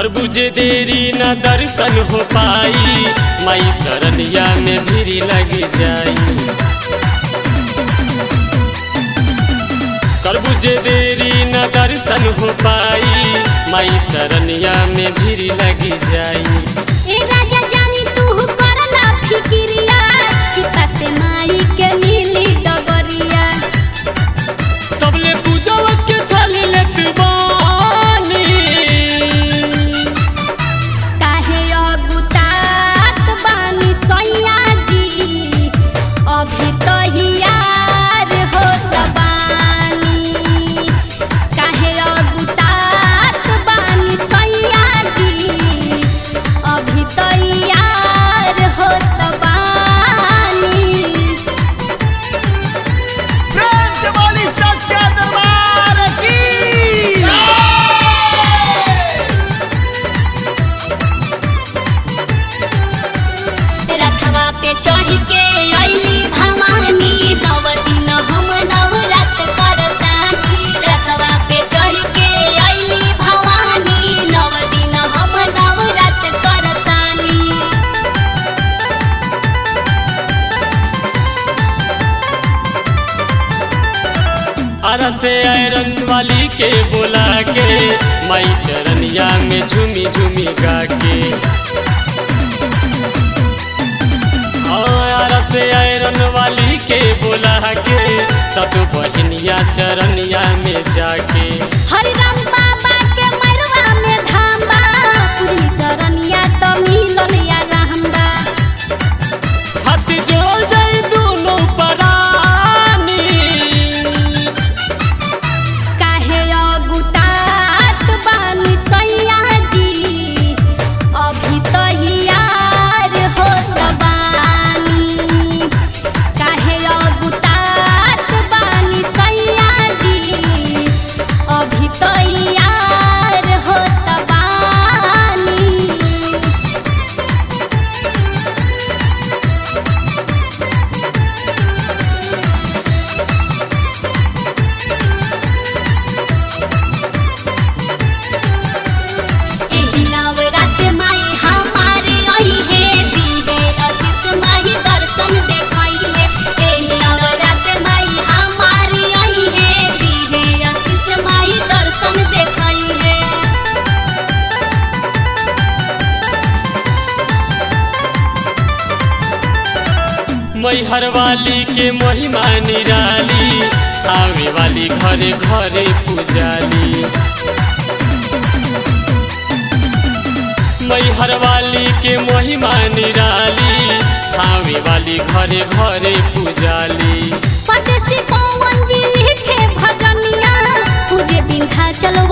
कर बुझे देरी न दर्शन हो पाई माई शरणिया में भीड़ लग जाई कर बुझे देरी न दर्शन हो पाई माई शरणिया में भीड़ लग जाई ए राजा जानी तू करला फिकिरिया कि कसे माई के मिली डगरिया तबले पूजवा के थाल लेत बानी काहे अगुतात बानी सैया जी अभी तो हियार होत बानी काहे अगुतात बानी सैया जी अभी तो हियार होत बानी प्रेम से बोली सच्चा दरबार की रथवा पे चढ़ के अइली भवानी नव दिन हम नवरात करतानी रथवा पे चढ़ के अइली भवानी नव दिन हम नवरात करतानी आरा से आयरन वाली के बोला के माई चरनिया में झूमी झूमी गा के आरा से आयरन वाली के बोला के सत बहनिया चरनिया में जाके हरि राम बाबा के मरवा में धाम बा पूजनी शरणिया तो मिलल या रहम्बा हाथ जोड़ जाई दोनों परानी काहे अगुतात बानी सैया जी अभी तो हियार होत बानी काहे अगुतात बानी सैया जी अभी तो हियार होत बानी एही नवरात माई हमारे आई है दी है अतिस माही दर्शन देखाई है एही नवरात माई हमारे आई है दी है अतिस माही दर्शन देखाई है मैहर वाली के महिमा निराली आवे वाली घरे घरे पुजाली मैहर वाली के महिमा निराली आवे वाली घरे घरे पुजाली परदेसी पवन जी लिखे भजनिया पूजे बिंधा चलो